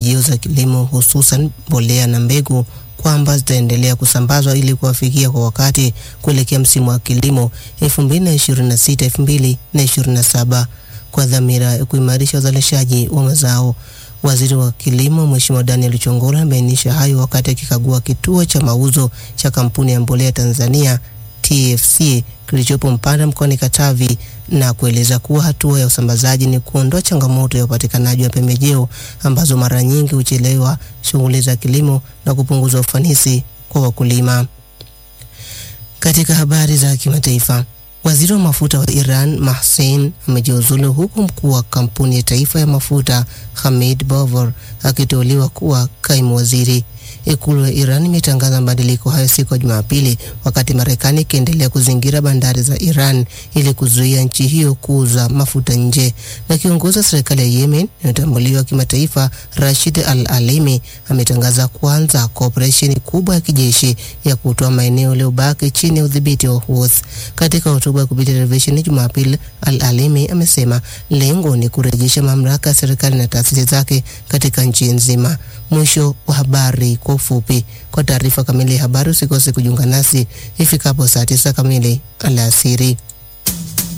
pembejeo za kilimo hususan mbolea na mbegu kwamba zitaendelea kusambazwa ili kuwafikia kwa wakati kuelekea msimu wa kilimo 2026 2027 kwa dhamira ya kuimarisha uzalishaji wa mazao. Waziri wa Kilimo Mheshimiwa Daniel Chongora amebainisha hayo wakati akikagua kituo cha mauzo cha kampuni ya mbolea Tanzania TFC kilichopo Mpanda mkoani Katavi na kueleza kuwa hatua ya usambazaji ni kuondoa changamoto ya upatikanaji wa pembejeo ambazo mara nyingi huchelewa shughuli za kilimo na kupunguza ufanisi kwa wakulima. Katika habari za kimataifa, waziri wa mafuta wa Iran Mahsen amejiuzulu huku mkuu wa kampuni ya taifa ya mafuta Hamid Bovor akiteuliwa kuwa kaimu waziri. Ikulu ya Iran imetangaza mabadiliko hayo siku ya Jumapili, wakati Marekani ikiendelea kuzingira bandari za Iran ili kuzuia nchi hiyo kuuza mafuta nje. Na kiongozi wa serikali ya Yemen inayotambuliwa kimataifa Rashid Al Alimi ametangaza kuanza kwa operesheni kubwa ya kijeshi ya kutoa maeneo yaliyobaki chini ya udhibiti wa Houthi. Katika hotuba ya kupitia televisheni Jumapili, Al Alimi amesema lengo ni kurejesha mamlaka ya serikali na taasisi zake katika nchi nzima. Mwisho wa habari kwa ufupi. Kwa taarifa kamili ya habari usikose kujiunga nasi ifikapo saa tisa kamili alasiri.